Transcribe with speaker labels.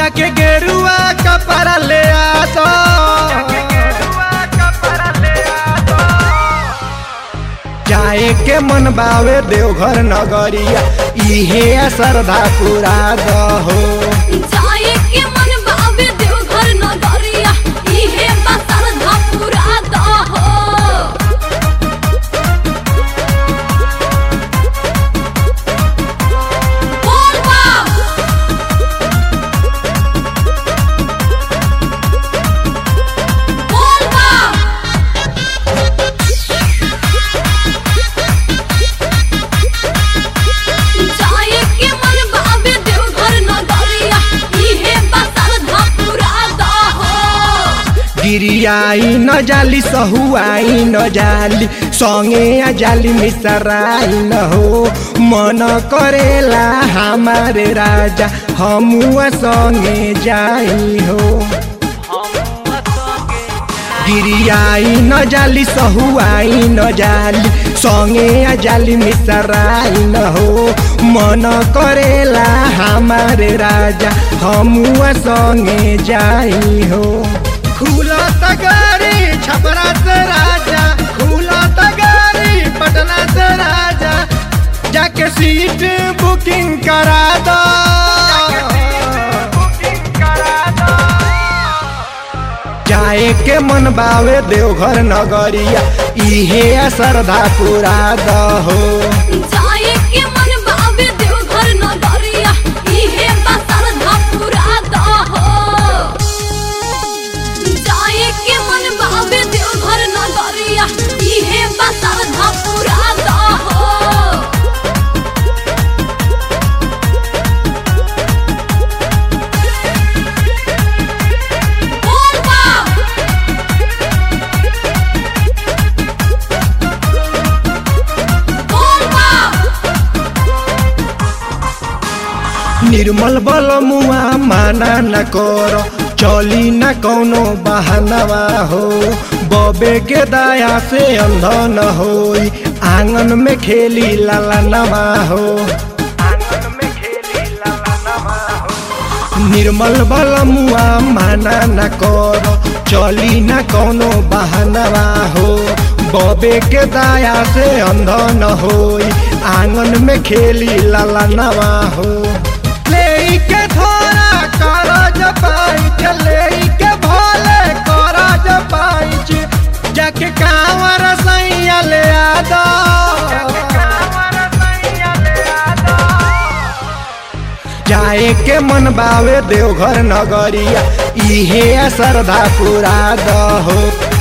Speaker 1: जाके गेरुआ कपड़ा ले आ दो जाए के मन बावे देवघर नगरिया इहे श्रद्धा पूरा दहो
Speaker 2: जाए के मन बाबे देवघर नगरिया इहे बसर धपुरा दहो बोल बम बोल बम जाए के मन बाबे देवघर नगरिया इहे बसर धपुरा दहो
Speaker 1: गिरियाई न जाली सहुआई न जाली संगे आ जाली मिसराई न हो मन करेला हमारे राजा हमुआ संगे जाई हो गिरियाई न जाली सहुआई न जाली संगे आ जाली मिसराई न हो मन करेला हमारे राजा हमुआ संगे जाई हो खुला तगारी छपरा से राजा खुला तगारी पटना से राजा जाके सीट बुकिंग करा दो जाए के मन बावे देवघर नगरिया इहे श्रद्धा पूरा दहो
Speaker 2: जाए के मन बाबे देवघर नगरिया इहे बसर धपुरा दहो जाए के मन बाबे देवघर नगरिया इहे बसर धपुरा दहो बोल बम बोल बम
Speaker 1: निर्मल बल मुआ माना न कर चली न कौनो बहानवा हो बबे के दया से अंध न होई आंगन में खेली लाला नवा हो आंगन में खेली लाला नवा हो निर्मल बल मुआ माना न कर चली न कौनो बहानवा हो बबे के दया से अंध न होई आंगन में खेली लाला नवा हो ले के थोड़ा करज पाइच ले के भोले करज पाइच जाके कांवर सैया ले आ दो जाए के मन बावे देवघर नगरिया इहे श्रद्धा पूरा दहो